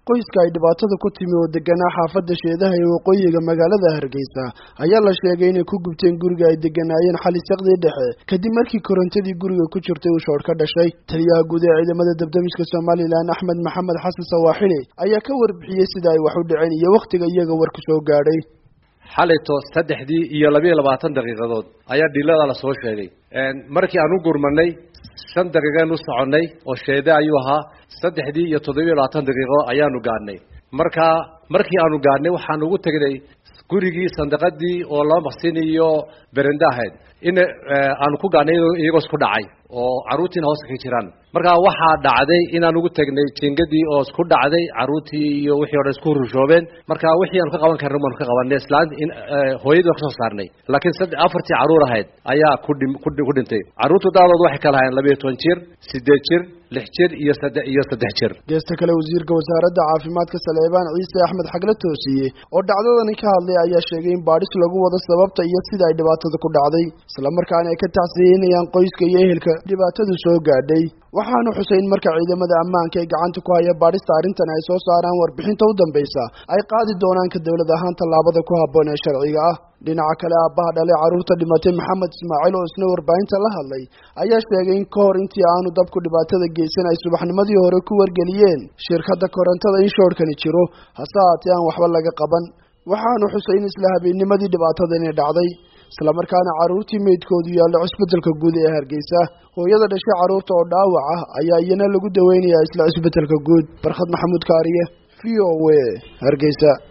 qoyska ay dhibaatada ku timi oo deganaa xaafadda sheedaha ee waqooyiga magaalada hargeysa ayaa la sheegay inay ku gubteen guriga ay deganaayeen xali saqdii dhexe kadib markii korontadii guriga ku jirtay uu shoodh ka dhashay taliyaha guud ee ciidamada dabdamiska somalilan axmed maxamed xasan sawaaxili ayaa ka warbixiyey sida ay wax u dhaceen iyo wakhtiga iyaga warku soo gaadhay xalito saddexdii iyo labiiyo labaatan daqiiqadood ayaa dhilada la soo sheegay markii aan u gurmanay shan daqiiqeen u soconnay oo sheede ayuu ahaa saddexdii iyo toddobiyo labaatan daqiiqo ayaanu gaadhnay markaa markii aanu gaadhnay waxaan ugu tegnay gurigii sandaqadii oo laba maqsin iyo berende ahayd in aanu ku gaadhnay iyagoo isku dhacay oo carruurtiina hooska ka jiraan markaa waxaa dhacday inaan ugu tegnay jingadii oo isku dhacday carruurtii iyo wixii o dhan isku rushoobeen marka wixii aanu ka qaban karna baanu ka qabanay islaan in hooyadii waan ka soo saarnay laakiin sad afartii carruur ahayd ayaa kudhi ku dhintay carruurtu daadood waxay kala hayeen labiiyo toban jir siddeed jir lix jir iyo sadde iyo saddex jir geesta kale wasiirka wasaaradda caafimaadka saleebaan ciise axmed xagle toosiye oo dhacdadani ka hadlay ayaa sheegay in baadhis lagu wado sababta iyo sida ay dhibaatada ku dhacday islamarkaana ay ka tacsiyeynayaan qoyska iyo ehelka dhibaatadu soo gaadhay waxaanu xusay in marka ciidamada ammaanka ee gacanta ku haya baadhista arrintan ay soo saaraan warbixinta u dambaysa ay qaadi doonaan ka dowlad ahaan tallaabada ku habboon ee sharciga ah dhinaca kale aabbaha dhalay carruurta dhimatay maxamed ismaaciil oo isna warbaahinta la hadlay ayaa sheegay in ka hor intii aanu dabku dhibaatada geysan ay subaxnimadii hore ku wargeliyeen shirkadda korontada in shoorhkani jiro hase haatee aan waxba laga qaban waxaanu xusay in isla habeennimadii dhibaatadani dhacday islamarkaana carruurtii meydkoodu yaallo cusbedelka guud ee hargeysa hooyada dhashay carruurta oo dhaawac ah ayaa iyana lagu daweynayaa isla cusbedelka guud barkhad maxamuud kaariye v o w hargeysa